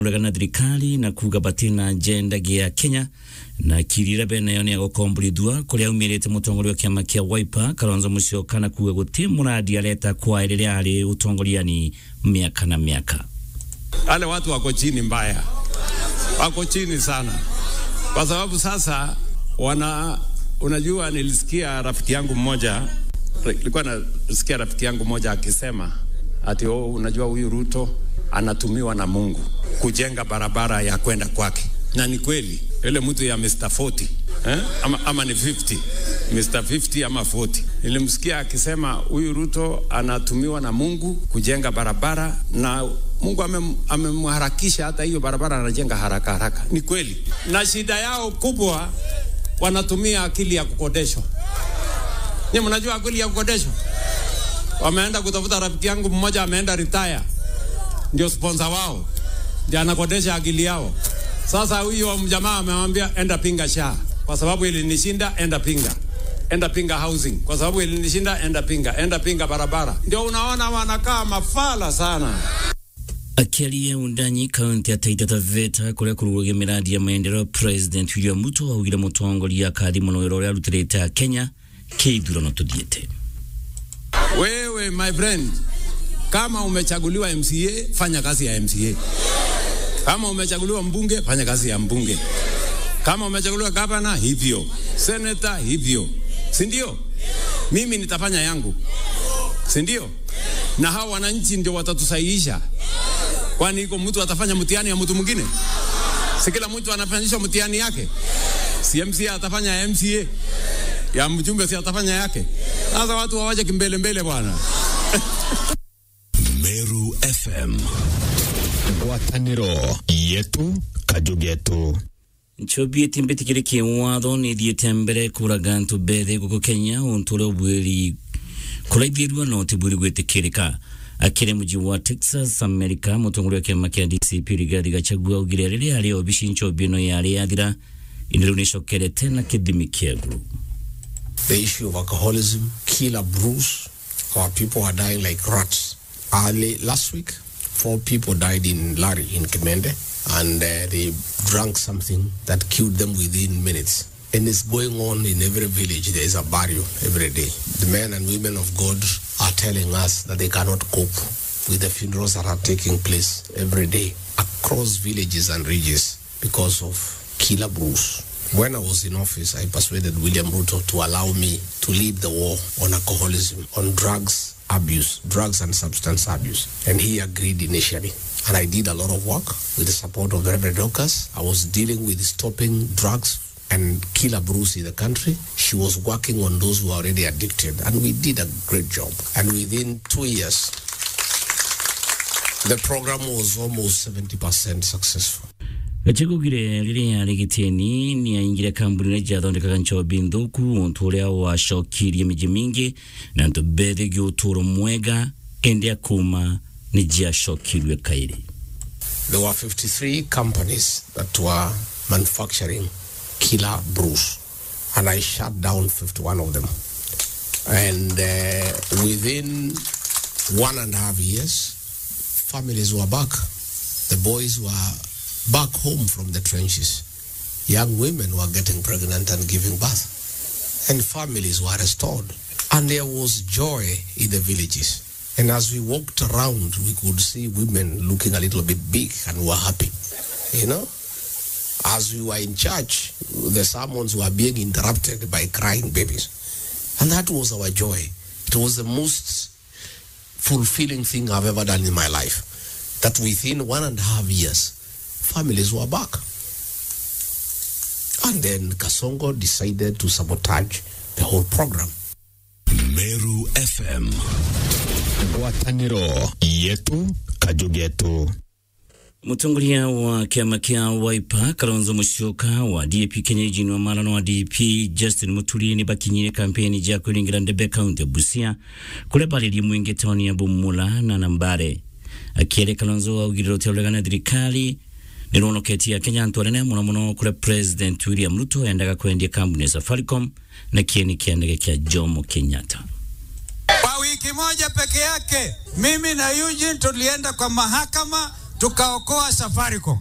uregana thirikari na kuga batina agenda gia Kenya na kirira bene yo ni agokomborithua kuria umirite mutongoria wa kiama kia Wiper Kalonzo Musyoka na kuga guti muradi areta kwa riria ari utongoriani miaka na miaka wale watu wako chini mbaya, wako chini sana, kwa sababu sasa wana, unajua, nilisikia rafiki yangu mmoja, nilikuwa nasikia rafiki yangu mmoja akisema ati oh, unajua huyu Ruto anatumiwa na Mungu kujenga barabara ya kwenda kwake, na ni kweli yule mtu ya Mr 40 eh? ama, ama ni 50 Mr 50 ama 40. Nilimsikia akisema huyu Ruto anatumiwa na Mungu kujenga barabara na Mungu amemharakisha hata hiyo barabara anajenga haraka haraka. Ni kweli, na shida yao kubwa wanatumia akili ya kukodeshwa. Ni mnajua akili ya kukodeshwa? Wameenda kutafuta rafiki yangu mmoja ameenda retire, ndio sponsor wao, ndio anakodesha akili yao. Sasa huyo mjamaa amemwambia enda pinga sha, kwa sababu ilinishinda, enda pinga enda pinga housing, kwa sababu ilinishinda, enda pinga, enda pinga barabara. Ndio unaona wanakaa mafala sana akiaria undanyi kaunti ya Taita Taveta kuria kurugagia miradi ya maendeleo President William Ruto augire mutongoria akathi muno wira uria arutirite Kenya keithurano tuthiete wewe my friend kama umechaguliwa MCA fanya kazi ya MCA kama umechaguliwa mbunge fanya kazi ya mbunge kama umechaguliwa gavana hivyo senator hivyo si ndio mimi nitafanya yangu si ndio na hao wananchi ndio watatusaidisha kwani iko mtu atafanya mtihani ya mtu mwingine? Si kila mtu anafanyishwa mtihani yake? Si MCA atafanya ya MCA ya mjumbe, si atafanya yake? Sasa watu wawaje kimbele mbele bwana. Meru FM ngwatanĩro yetu kajugetu nchobi etimbĩtĩkĩrĩ kĩwatho nĩ thiĩte mbere kũraga ntũ mbere gũkũ kenya ũntũ ũrĩa ũbwĩri kũraithĩrua no ti bwĩri gwĩtĩkĩrĩka akĩrĩ mũji wa Texas America mũtongoria wa kĩama kĩa DCP Rigathi Gachagua augire rĩrĩa arĩ obici nchobi ĩno yarĩ yathira ĩndĩ rĩu nĩcokerete na kĩthimi kĩaguo The issue of alcoholism, killer brews, our people are dying like rats. Early last week, four people died in Lari in Kimende, and uh, they drank something that killed them within minutes. And it's going on in every village. There is a burial every day. The men and women of God are telling us that they cannot cope with the funerals that are taking place every day across villages and regions because of killer brews. When I was in office, I persuaded William Ruto to allow me to lead the war on alcoholism, on drugs abuse, drugs and substance abuse. And he agreed initially. And I did a lot of work with the support of Reverend Docas. I was dealing with stopping drugs and killer brews in the country. She was working on those who are already addicted. And we did a great job. And within two years, the program was almost 70% successful. gachagugire rĩrĩa yarĩ gĩtĩni nĩ aingire kambuni iria ciathondekaga nchobi nthuku ũntũ ũrĩa wacokirie mĩciĩ mĩingĩ na ntũ mbethigie ũtũũro mwega ĩndĩ akuma nĩ jiacokirwe kaĩrĩ There were 53 companies that were manufacturing killer brews, and I shut down 51 of them. And uh, within one and a half years, families were back. The boys were back home from the trenches. Young women were getting pregnant and giving birth. And families were restored. And there was joy in the villages. And as we walked around, we could see women looking a little bit big and were happy. You know? As we were in church, the sermons were being interrupted by crying babies. And that was our joy. It was the most fulfilling thing I've ever done in my life. That within one and a half years, families were back. And then Kasongo decided to sabotage the whole program. Meru FM ngwatanĩro yetu kajugetu Mũtongoria wa kĩama kĩa Wiper Kalonzo Musyoka wa DAP Kenya ijini wa marano wa DAP Justin Muturi nĩ bakinyire kampeni ja kwĩringĩra Ndebe kaunti ya Busia kũrĩa barĩrie mwĩingĩ taũni ya Bumula na Nambare akĩere Kalonzo augire rũteo na thirikari nĩ rũhonoketie Kenya antũ anene mũno mũno kũrĩa President William Ruto endaga kwendia kambuni ya Safaricom na kieni kĩa ndege kĩa Jomo Kenyatta. Kwa wiki moja peke yake, mimi na Eugene tulienda kwa mahakama tukaokoa Safaricom.